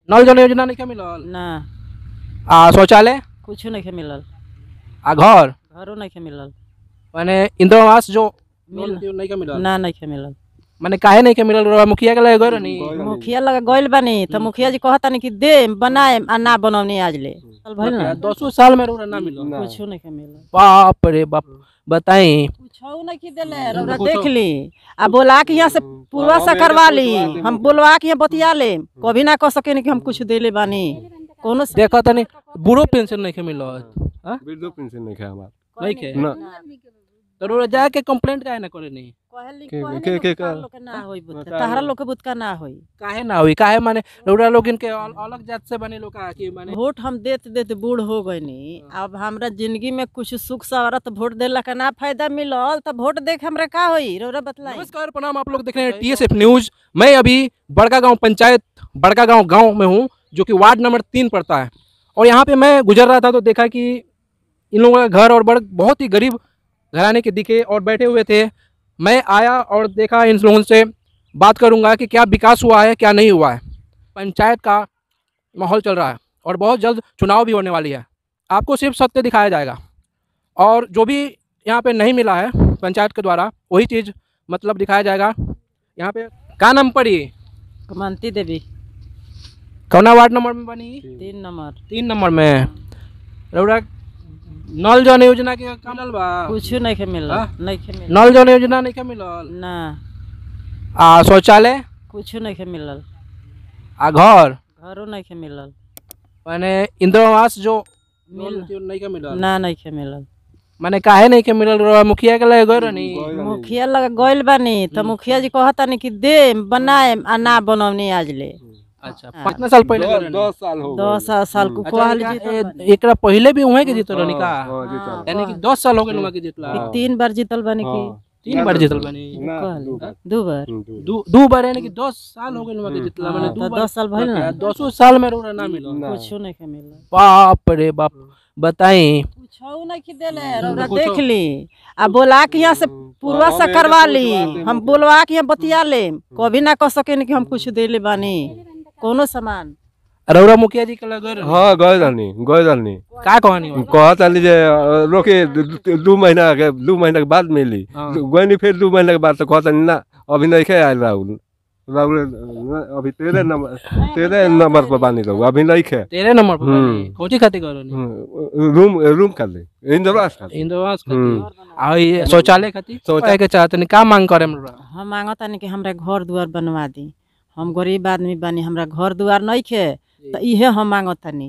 नल जल योजना नहीं मिलल ना आ शौचालय कुछ नहीं मिलल आ घर घरो नहीं मिलल माने इंदिरा आवास जो मिल- नहीं मिलल ना नहीं मिलल माने काहे नहीं के मिलल रउआ मुखिया के लगे गए नहीं मुखिया लगा गइल बानी तो मुखिया जी कहता नहीं कि दे बनाए आ ना बनौनी आज ले चल भइल ना दसों साल में रउआ ना मिलल कुछ नहीं मिलल बाप रे बाप बताई कुछो नहीं की देले रउरा देख ली आ बोला के यहाँ से पूर्वा से करवा ली हम बोलवा के यहाँ बतिया ले कभी ना कह सके कि हम कुछ देले बानी कोनो से देखा तनी बूढ़ो पेंशन नहीं के मिलल हाँ? वृद्धो पेंशन नहीं खाए हमार नहीं के ना तो रउआ जाके कंप्लेंट काहे ना करे नहीं कहली के- कहली के- के- तोहरा लोग के ना होई बुत तहरा लोग के बुतका ना होई काहे ना हुई काहे माने रउरा लोग इनके अल- अलग जात से बने लोग का कि माने वोट हम देते देते बूढ़ हो गईनी अब हमरा जिंदगी में कुछ सुख सवारत वोट देला का ना फायदा मिलल तो वोट देख हमरा का होई रौरा बतलाई नमस्कार प्रणाम आप लोग देख रहे हैं टीएसएफ न्यूज मैं अभी बड़का गांव पंचायत बड़का गांव गांव में हूं जो कि वार्ड नंबर तीन पड़ता है और यहाँ पे मैं गुजर रहा था तो देखा कि इन लोगों का घर और बड़ बहुत ही गरीब घराने के दिखे और बैठे हुए थे मैं आया और देखा इन लोगों से बात करूंगा कि क्या विकास हुआ है क्या नहीं हुआ है पंचायत का माहौल चल रहा है और बहुत जल्द चुनाव भी होने वाली है आपको सिर्फ सत्य दिखाया जाएगा और जो भी यहाँ पे नहीं मिला है पंचायत के द्वारा वही चीज़ मतलब दिखाया जाएगा यहाँ पे का नाम पड़ी कमंती देवी कौना वार्ड नंबर में बनी तीन नंबर तीन नंबर में रउरा नल जल योजना के का मिलल बा कुछ नहीं के मिलल हाँ? नहीं के मिलल नल जल योजना नहीं के मिलल ना आ शौचालय कुछ नहीं के मिलल आ घर घरो नहीं के मिलल माने इंदिरा आवास जो मिल नहीं के मिलल ना नहीं के मिलल माने काहे नहीं के मिलल रउआ मुखिया के लगे गए रहनी मुखिया लगा गइल बानी तो मुखिया जी कहता नहीं कि दे बनाए आ ना बनौनी आज ले अच्छा कितना साल पहले गए दस रहनी? दस साल हो दस साल साल को अच्छा, कहल इनका- जीतल बानी। ए- एकरा पहले भी उहे के जीतल रहनी का हाँ, जीतल। यानी कि दस साल हो गए के जीतला हाँ। तीन बार जीतल बानी हाँ। की तीन बार जीतल बनी ना, कहल। दू बार। दू बार हम्म, दू- दू दू बार यानी कि दस साल हो गए के जितला मैंने हाँ, दू तो बार दस साल भइल ना दसों साल में रोना ना मिलो ना। कुछ नहीं के मिलल बाप रे बाप बताई कुछो नहीं की देले रौरा देख ली आ बोला के यहाँ से पूर्वा से करवा ली हम बोलवा के यहाँ बतिया ले कभी ना कह सके कि हम कुछ देले बानी कोनो सामान रउरा मुखिया जी के लगे रहनी। हाँ गए रहनी गए रहनी का कहानी बा? कहत रहनी जे अ, रोके दू- दू दू महीना के दू महीना के बाद मिली हाँ। गए फिर दू महीना के बाद तो कहत रहनी ना अभी नहीं खे आयल राहुल राहुल अ, अभी तेरह नंबर तेरह नंबर पर बानी रहू अभी नहीं खे तेरे नंबर पर हम्म। बनी। कोची खाती करो नी हम्म, रूम रूम कर ले इंद्रवास कर इंद्रवास हम्म। खाती आ ये शौचालय खाती शौचा- शौचालय के चाहते नहीं का मांग करे हमरा हम मांगता नहीं कि हमरा घर दुआर बनवा दी हम गरीब आदमी बानी हमरा घर दुआर नहीं खे तो इहे हम मांगता नहीं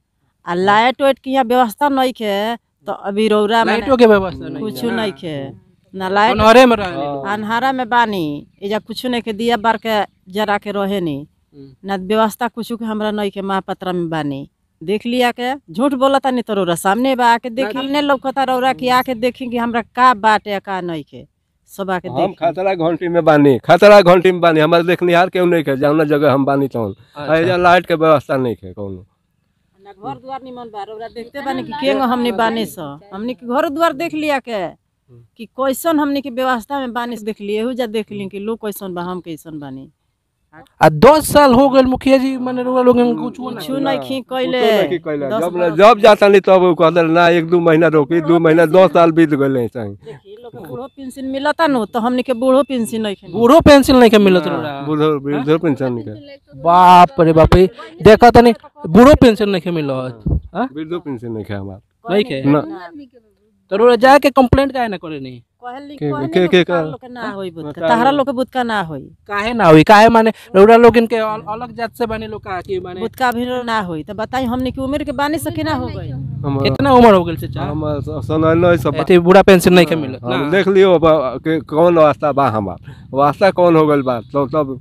आ लाइट वाइट के यहाँ व्यवस्था नहीं खे तो अभी रौरा में लाइटों के व्यवस्था नहीं कुछ नहीं खे ना लाइट अनहरे में रहनी लोग। अन्हारा में बानी एजा कुछ नहीं के दिया बार के जरा के रहे नी हम्म। ना व्यवस्था कुछ के हमरा नहीं के महापत्रा में बानी देख लिया के झूठ बोलता नहीं तो रौरा सामने बा आके देखी ने लौकता रौरा की आके देखी कि हमरा का बाटे का नहीं के सब आके हम देखी खतरा घंटी में बानी खतरा घंटी में बानी हमारे देखनिहार केहू नहीं खे जौना जगह हम बानी तौन अच्छा। एजा लाइट के व्यवस्था नहीं खे कौनो ना घर द्वार निमन बा रौरा देखते बानी कि केंगो हमनी बानी स हमनी के घर द्वार देख लिया के कि कैसन हमनी के व्यवस्था में बानी से देख लिए एहू जा देख ली कि लोग कैसन बा हम कैसन बानी आ दस साल हो गए मुखिया जी मैंने रउरा लोग कुछ कुछ नहीं खी कुछो कैले नहीं कैले। दस जब बरस- जब जाता नहीं तब उ कहते ना एक दू महीना रोकी दू महीना दो साल बीत गए चाहे देखी लोग के बूढ़ो पेंशन मिलता नु तो हमनी के बूढ़ो पेंशन नहीं खे बूढ़ो पेंसिल नहीं के मिलत रउरा बुढ़ो वृद्धो पेंशन के बाप रे बाप रे देखा तनी बूढ़ो पेंशन नहीं के मिलत हाँ? वृद्धो पेंशन नहीं खे हमार नहीं के ना तो रउरा जाके कंप्लेंट काहे ना करे नहीं कहली के- कहली के- लोग के- तार लोग के ना होई बुतका तहरा लोग के बुतका ना होई काहे ना हुई काहे माने रउरा लोग इनके अल- अलग जात से बने लोग का कि माने बुतका भी ना होई तो बताई हमनी के उम्र के बानी सके ना हो गई हम कितना उम्र हो गेल चाचा हम सुनल सब एते बूढ़ा पेंशन नहीं के मिलत हम ना देख लियो अब के कौन वास्ता बा हमार वास्ता कौन हो गइल बा तो तब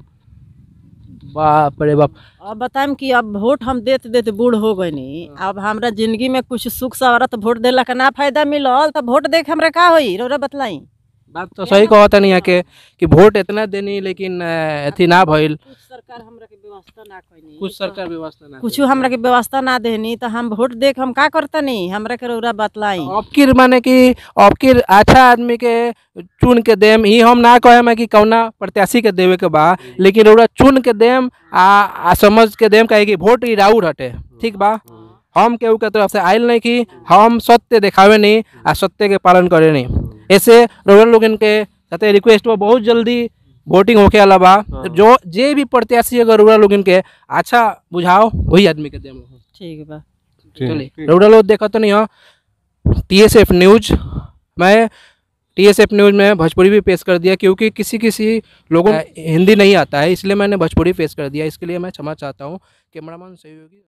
बाप रे बाप अब बताएम कि अब वोट हम देते देते बूढ़ हो गई नी अब हमरा जिंदगी में कुछ सुख सवारत वोट देला का ना फायदा मिलल तो वोट देख हमरा का होई रौरा बतलाई बात तो सही कहता नहीं है कि कि वोट इतना देनी लेकिन अ, अथी ना भइल कुछ सरकार हमरा के व्यवस्था ना कइनी कुछ सरकार व्यवस्था ना कुछ हमरा के व्यवस्था ना देनी तो हम वोट देख हम का करतनी हमरा के रौरा बतलाई आपकी माने कि आपकी अच्छा आदमी के चुन के देम ही हम ना कहे में कि कौना प्रत्याशी के देवे के बा लेकिन ओरा चुन के देम आ, आ समझ के देम कहे कि वोट ही राउर हटे ठीक बा हम केहू के तरफ से आयल नहीं कि हम सत्य दिखावे नहीं आ सत्य के पालन करे नहीं ऐसे रोहन लोग इनके साथे रिक्वेस्ट बा बहुत जल्दी वोटिंग होके वाला बा जो जे भी प्रत्याशी अगर रोहन लोग इनके अच्छा बुझाओ वही आदमी के देम ठीक बा चलिए रउरा लोग देखा तो नहीं हो टी एस एफ न्यूज मैं टी एस एफ न्यूज में भोजपुरी भी पेश कर दिया क्योंकि किसी किसी लोगों को हिंदी नहीं आता है इसलिए मैंने भोजपुरी पेश कर दिया इसके लिए मैं क्षमा चाहता हूँ कैमरामैन सहयोगी